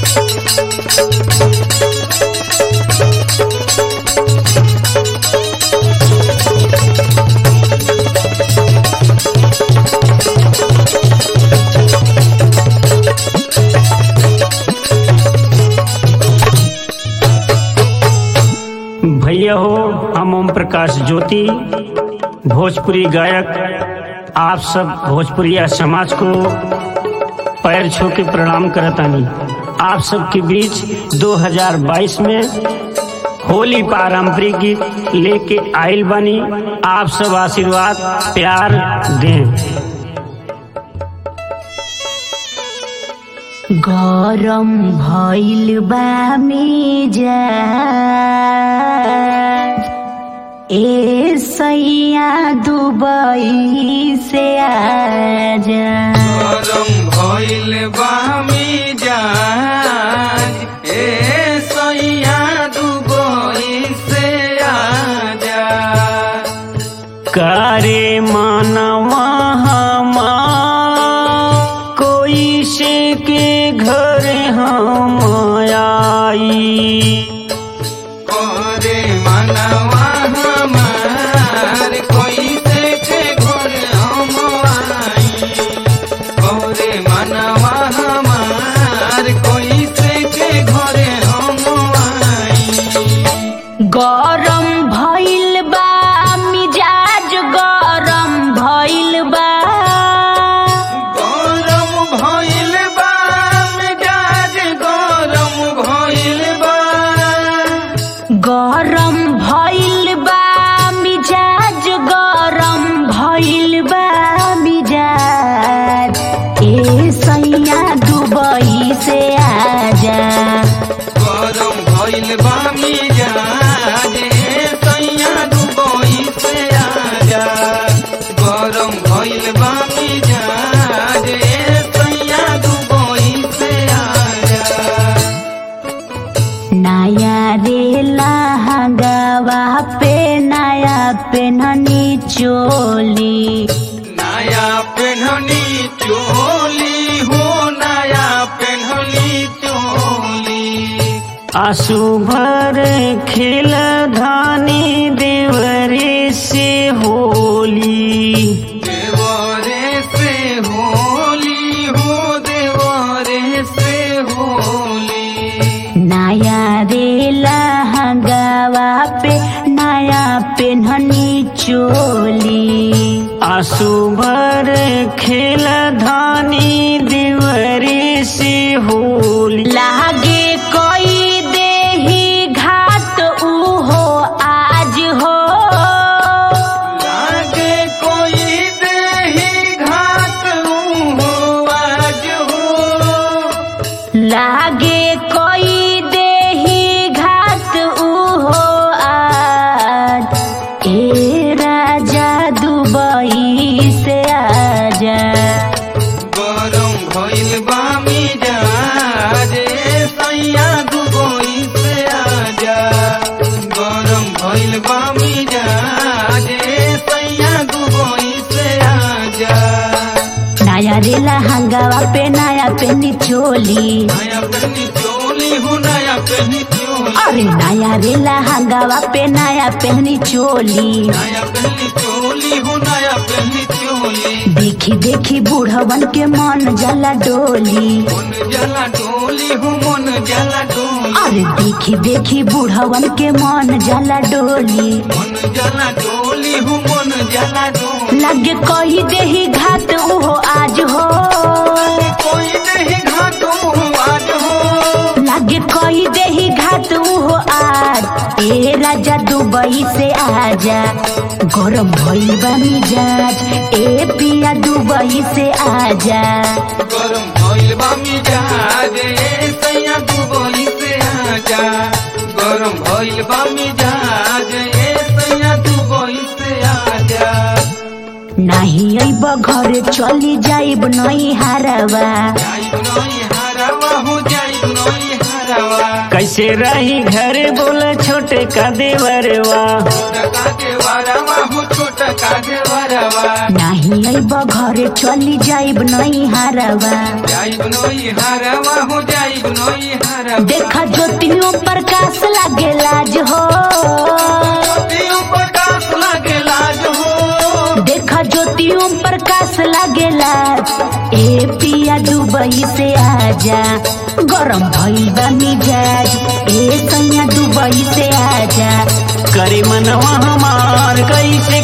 भैया हो हम ओम प्रकाश ज्योति भोजपुरी गायक आप सब भोजपुरिया समाज को पैर छू के प्रणाम करतानी आप सबके बीच 2022 में होली पारंपरिक गीत लेके आइल बनी आप सब आशीर्वाद प्यार दें गरम भइल बा मेजा ए सैया दुबई से आजा गरम भइल बा मिजाज ए सैया दुबई से आजा करे मानवा हमा कोई से के घर हम आई करे मनवा हमार कोई से के घर हम आई करे मनवा हमार कोई से के घर हम आई गरम भइल बा मिजाज गरम भइल बा गरम भइल बा मिजाज गरम भइल बा गरम भइल बा मिजाज गरम भइल बा मिजाज ए सैया दुबई से आजा गरम भइल बा मिजाज ए सैया दुबई से आजा गरम भइल बा मिजाज ए सैया दुबई से आजा नया रे लहंगावा पे नया पेननी चोली नया पेन्हनी चोली हो नया पेन्हनी चोली आंसू भर खेल धानी देवरे से होली देवरे से होली हो देवरे से होली नया रे लहंगावा पे नया पेननी चोली आंसू भर खेल धानी देवरे से होली लागे कोई देही घाट उहो आज हो लागे कोई देही घाट हो आज हो लागे कोई देही घाट उहो आज ए राजा दुबई से आजा गरम भइल बा मिजाज ए सैया दुबई से आजा गरम भइल बा मिजाज ए सैया दुबई से आजा नया रे लहंगावा पे नया पेनी चोली नया पहनी चोली हो नया पहनी चोली अरे नया रे लहंगावा पे नया पहनी चोली नया पहनी चोली हो नया पहनी चोली देखी देखी बूढ़वन के मन जला डोली मन जला डोली हो मन जला डोली अरे देखी देखी बूढ़वन के मन जला डोली मन जला डोली हो मन जला डोली लगे कही देही घाट उहो आज हो कोई नहीं घाटो आज हो लगे कही देही घाट उहो आज ए राजा दुबई से आजा गरम भइल बा मिजाज ए पिया दुबई से आजा गरम भइल बा मिजाज ए सैया दुबई से आजा गरम भइल बा मिजाज ए सैया दुबई से आजा नाही अइब घरे चली जाइब नई हारवा जाइब नई हरावा हो जाइब नई हरावा कैसे रही घर बोल छोटे का देवरवा छोटा काटे वारावा हो छोटा काटे वारावा नाही अइब घरे चली जाइब नई हारवा जाइब नई हरावा हो जाइब नई देखा ज्योतियों प्रकाश लागे लाज हो ज्योतियों प्रकाश लागे लाज हो देखा ज्योतियों प्रकाश लागे लाज ए पिया दुबई से आजा गरम भइल बा मिजाज ए सैया दुबई से आजा करे मनवा हमार कैसे